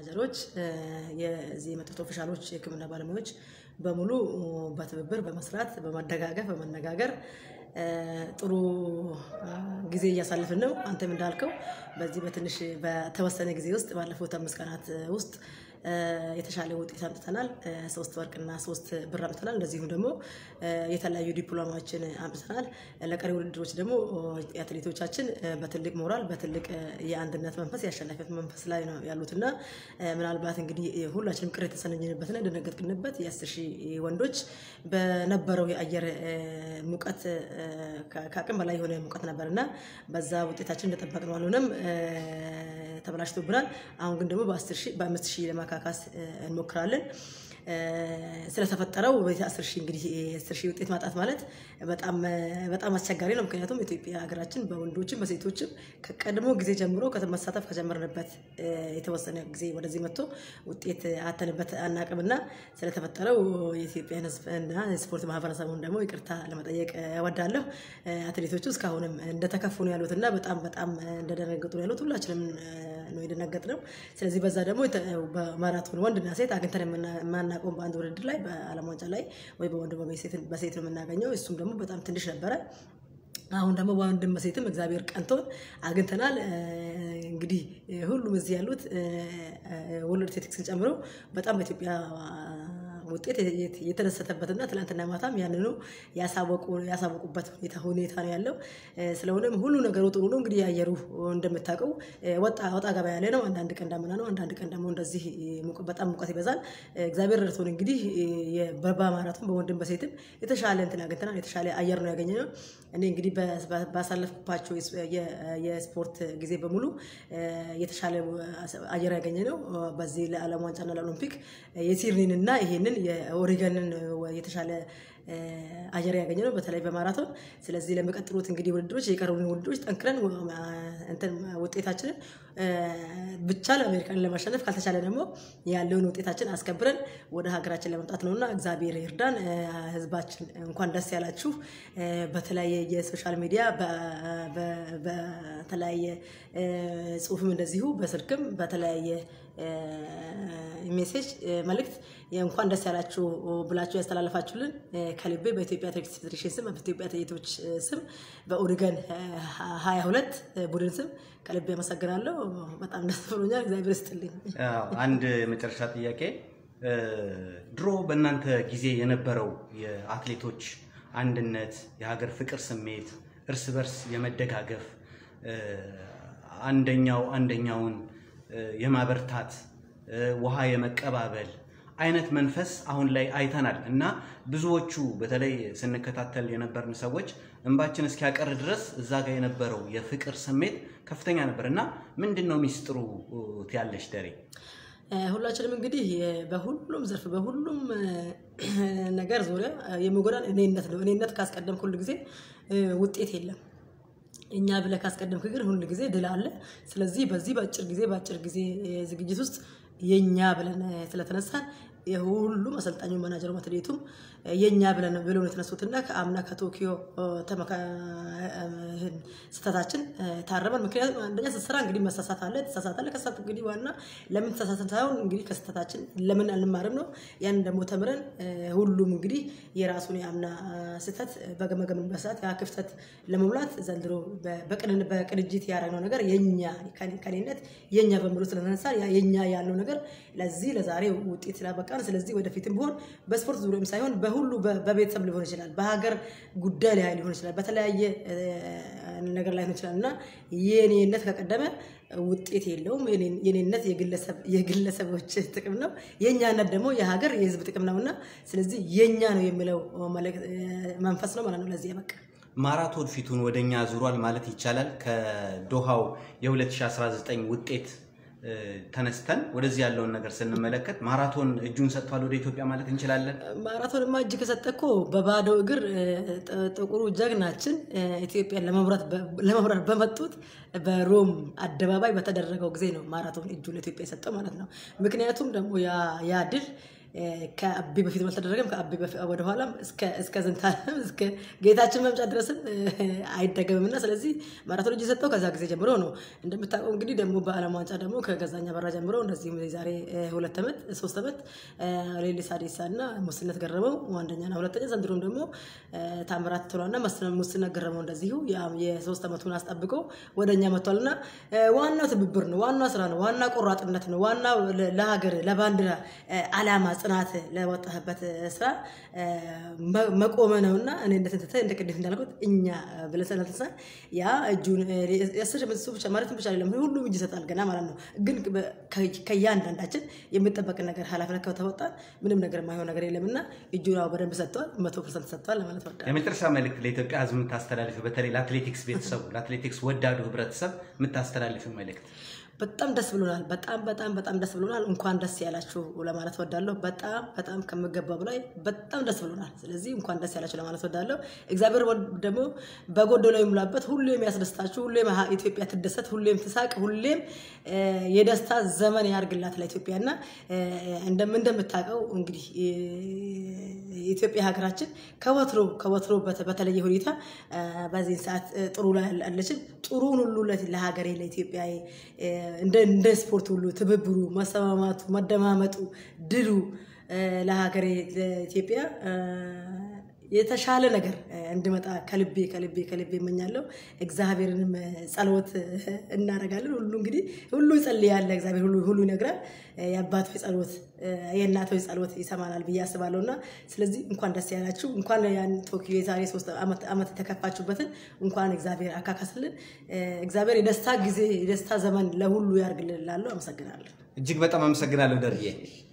ማናጀሮች፣ የዚህ የመጡት ኦፊሻሎች፣ የሕክምና ባለሙያዎች በሙሉ በትብብር በመስራት በመደጋገፍ በመነጋገር ጥሩ ጊዜ እያሳለፍን ነው። አንተም እንዳልከው በዚህ በትንሽ በተወሰነ ጊዜ ውስጥ ባለፉት አምስት ቀናት ውስጥ የተሻለ ውጤት አምጥተናል። ሶስት ወርቅና ሶስት ብር አምጥተናል። እንደዚሁም ደግሞ የተለያዩ ዲፕሎማዎችን አምጥተናል። ለቀሪ ውድድሮች ደግሞ አትሌቶቻችን በትልቅ ሞራል በትልቅ የአንድነት መንፈስ የአሸናፊነት መንፈስ ላይ ነው ያሉት እና ምናልባት እንግዲህ ሁላችንም ቅር የተሰነኝንበትና የደነገጥንበት የአስር ሺህ ወንዶች በነበረው የአየር ሙቀት ከአቅም በላይ የሆነ ሙቀት ነበር እና በዛ ውጤታችን እንደጠበቅነው አልሆነም፣ ተበላሽቶብናል። አሁን ግን ደግሞ በአምስት ሺህ ለማካካስ እንሞክራለን። ስለተፈጠረው አስር ሺህ እንግዲህ አስር ሺህ ውጤት ማጣት ማለት በጣም በጣም አስቸጋሪ ነው። ምክንያቱም ኢትዮጵያ ሀገራችን በወንዶችም በሴቶችም ከቀድሞ ጊዜ ጀምሮ መሳተፍ ከጀመርንበት የተወሰነ ጊዜ ወደዚህ መጥቶ ውጤት አተንበት አናቅምና ስለተፈጠረው የኢትዮጵያን ሕዝብና ስፖርት ማህበረሰቡን ደግሞ ይቅርታ ለመጠየቅ እወዳለሁ። አትሌቶቹ እስካሁንም እንደተከፉ ነው ያሉት እና በጣም በጣም እንደደነገጡ ነው ያሉት። ሁላችንም ነው የደነገጥነው። ስለዚህ በዛ ደግሞ በማራቶን ወንድና ሴት አግኝተን የማናውቀውን በአንድ ውድድር ላይ በዓለም ዋንጫ ላይ ወይ በወንድ በሴት ነው የምናገኘው። እሱም ደግሞ በጣም ትንሽ ነበረ። አሁን ደግሞ በወንድም በሴትም እግዚአብሔር ቀንቶን አግኝተናል። እንግዲህ ሁሉም እዚህ ያሉት ወርልድ አትሌቲክስን ጨምሮ በጣም በኢትዮጵያ ውጤት የተደሰተበትና ትናንትና ማታም ያንኑ ያሳወቁበት ሁኔታ ነው ያለው። ስለሆነም ሁሉ ነገሩ ጥሩ ነው። እንግዲህ የአየሩ እንደምታውቀው ወጣ ወጣ ገባ ያለ ነው። አንዳንድ ቀን ዳመና ነው፣ አንዳንድ ቀን ደግሞ እንደዚህ በጣም ሙቀት ይበዛል። እግዚአብሔር ረድቶን እንግዲህ በማራቶን በወንድም በሴትም የተሻለ እንትን አግኝተናል። የተሻለ አየር ነው ያገኘ ነው። እኔ እንግዲህ ባሳለፍኩባቸው የስፖርት ጊዜ በሙሉ የተሻለ አየር ያገኘ ነው። በዚህ ለዓለም ዋንጫና ለኦሎምፒክ የሲድኒን እና ይሄንን የኦሪገንን የተሻለ አየር ያገኘ ነው፣ በተለይ በማራቶን። ስለዚህ ለሚቀጥሉት እንግዲህ ውድድሮች የቀሩን ውድድሮች ጠንክረን እንትን ውጤታችንን ብቻ ለአሜሪካን ለማሸነፍ ካልተቻለ ደግሞ ያለውን ውጤታችን አስከብረን ወደ ሀገራችን ለመምጣት ነውና እግዚአብሔር ይርዳን። ሕዝባችን እንኳን ደስ ያላችሁ። በተለያየ የሶሻል ሚዲያ በተለያየ ጽሁፍም እንደዚሁ በስልክም በተለያየ ሜሴጅ መልእክት እንኳን ደስ ያላችሁ ብላችሁ ያስተላለፋችሁልን ከልቤ በኢትዮጵያ አትሌቲክስ ፌዴሬሽን ስም በኢትዮጵያ አትሌቶች ስም በኦሪገን ሀያ ሁለት ቡድን ስም ከልቤ አመሰግናለሁ። በጣም ደስ ብሎኛል። እግዚአብሔር ይስጥልኝ። አንድ የመጨረሻ ጥያቄ፣ ድሮ በእናንተ ጊዜ የነበረው የአትሌቶች አንድነት፣ የሀገር ፍቅር ስሜት፣ እርስ በርስ የመደጋገፍ አንደኛው አንደኛውን የማበርታት ውሃ የመቀባበል አይነት መንፈስ አሁን ላይ አይተናል እና ብዙዎቹ በተለይ ስንከታተል የነበርን ሰዎች እንባችን እስኪያቀር ድረስ እዛ ጋር የነበረው የፍቅር ስሜት ከፍተኛ ነበር እና ምንድን ነው ሚስጥሩ ትያለሽ ደሬ? ሁላችንም እንግዲህ በሁሉም ዘርፍ በሁሉም ነገር ዙሪያ የሚጎዳን እኔነት ነው። እኔነት ካስቀደምክ ሁል ጊዜ ውጤት የለም። እኛ ብለህ ካስቀደምክ ግን ሁል ጊዜ ድል አለ። ስለዚህ በዚህ በአጭር ጊዜ በአጭር ጊዜ ዝግጅት ውስጥ የኛ ብለን ስለተነሳን የሁሉም አሰልጣኙ መናጀሩ አትሌቱም የኛ ብለን ብለው ነው የተነሱትና ከአምና ከቶኪዮ ስህተታችን ታረመን። ምክንያቱም አንደኛ ስትሰራ እንግዲህ መሳሳት አለ፣ ትሳሳታለህ። ከሳት እንግዲህ ዋና ለምን ተሳሳት ሳይሆን እንግዲህ ከስህተታችን ለምን አንማርም ነው። ያንን ደግሞ ተምረን ሁሉም እንግዲህ የራሱን የአምና ስህተት በገመገምንበት ሰዓት ያ ክፍተት ለመሙላት ዘንድሮ በቅንጅት ያደረግነው ነገር የኛ ከኔነት የኛ በሙሉ ስለተነሳ የኛ ያለው ነገር ለዚህ ለዛሬ ውጤት ስላበቃን፣ ስለዚህ ወደፊትም ቢሆን በስፖርት ዙሪያም ሳይሆን በሁሉ በቤተሰብ ሊሆን ይችላል፣ በሀገር ጉዳይ ላይ ሊሆን ይችላል፣ በተለያየ ነገር ላይ ሊሆን ይችላል እና የኔነት ከቀደመ ውጤት የለውም። የኔነት የግለሰቦች ጥቅም ነው፣ የእኛነት ደግሞ የሀገር የሕዝብ ጥቅም ነው እና ስለዚህ የኛ ነው የሚለው መንፈስ ነው ማለት ነው ለዚህ ያበቃ ማራቶን ፊቱን ወደ እኛ ዙሯል ማለት ይቻላል። ከዶሃው የ2019 ውጤት ተነስተን ወደዚህ ያለውን ነገር ስንመለከት ማራቶን እጁን ሰጥቷል ወደ ኢትዮጵያ ማለት እንችላለን። ማራቶንማ እጅ ከሰጠ እኮ በባዶ እግር ጥቁሩ ጀግናችን ኢትዮጵያን ለመምራት በመጡት በሮም አደባባይ በተደረገው ጊዜ ነው ማራቶን እጁ ለኢትዮጵያ የሰጠው ማለት ነው። ምክንያቱም ደግሞ ያ ድል ከአቤ በፊት አልተደረገም። ከአቤ ወደኋላም እስከ ዝንታለም እስከ ጌታችን መምጫ ድረስም አይደገምም እና ስለዚህ ማራቶን እጅ የሰጠው ከዛ ጊዜ ጀምሮ ነው። እንደምታውቀው እንግዲህ ደግሞ በዓለም ዋንጫ ደግሞ ከገዛኛ በራ ጀምሮ እንደዚሁም የዛሬ ሁለት ዓመት ሶስት ዓመት ሌሊሳ ዴሳ እና ሙስነት ገረመው አንደኛና ሁለተኛ፣ ዘንድሮም ደግሞ ታምራት ቶላና ሙስነት ገረመው እንደዚሁ የሶስት ዓመቱን አስጠብቆ ወደ እኛ መጥቷል እና ዋናው ትብብር ነው፣ ዋናው ስራ ነው፣ ዋና ቆራጥነት ነው፣ ዋናው ለሀገር ለባንዲራ አላማ ጽናት ለወጣህበት ስራ መቆመ ነው እና እኔ እንደተንተተ እንደ ቅድም እንዳልኩት እኛ ብለን ስለተነሳን ያ እጁን የአስር ዓመት ብቻ ማለትም ብቻ አይደለም ሁሉም እጅ ይሰጣል ገና ማለት ነው። ግን ከእያንዳንዳችን የሚጠበቅ ነገር ኃላፊነት ከተወጣን ምንም ነገር የማይሆን ነገር የለም እና እጁን በደንብ ሰጥተዋል፣ መቶ ፐርሰንት ሰጥተዋል ለማለት ወዳለሁ። የመጨረሻ መልእክት ለኢትዮጵያ ሕዝብ የምታስተላልፊው በተለይ ለአትሌቲክስ ቤተሰቡ ለአትሌቲክስ ወዳዱ ህብረተሰብ የምታስተላልፊው መልእክት በጣም ደስ ብሎናል። በጣም በጣም በጣም ደስ ብሎናል። እንኳን ደስ ያላችሁ ለማለት ወዳለሁ። በጣም በጣም ከምገባ በላይ በጣም ደስ ብሎናል። ስለዚህ እንኳን ደስ ያላችሁ ለማለት ወዳለሁ። እግዚአብሔር ደግሞ በጎደለው ይሙላበት። ሁሌም ያስደስታችሁ፣ ሁሌም ኢትዮጵያ ትደሰት፣ ሁሌም ትሳቅ፣ ሁሌም የደስታ ዘመን ያርግላት ለኢትዮጵያ እና እንደምታውቀው እንግዲህ የኢትዮጵያ ሀገራችን ከወትሮ ከወትሮ በተለየ ሁኔታ በዚህን ሰዓት ጥሩ ላይ አለችን። ጥሩን ሁሉ ለሀገሬ ለኢትዮጵያ እንደ ስፖርት ሁሉ ትብብሩ፣ መሰማማቱ፣ መደማመጡ፣ ድሉ ለሀገሬ ለኢትዮጵያ የተሻለ ነገር እንዲመጣ ከልቤ ከልቤ ከልቤ እመኛለሁ። እግዚአብሔርንም ጸሎት እናደርጋለን። ሁሉ እንግዲህ ሁሉ ይጸልያል፣ እግዚአብሔር ሁሉ ሁሉ ይነግራል። የአባቶች ጸሎት የእናቶች ጸሎት ይሰማናል ብዬ አስባለሁ እና ስለዚህ እንኳን ደስ ያላችሁ። እንኳን ያን ቶኪዮ የዛሬ ሶስት ዓመት የተከፋችሁበትን እንኳን እግዚአብሔር አካካስልን። እግዚአብሔር የደስታ ጊዜ የደስታ ዘመን ለሁሉ ያርግልን እላለሁ። አመሰግናለሁ። እጅግ በጣም አመሰግናለሁ ደርዬ።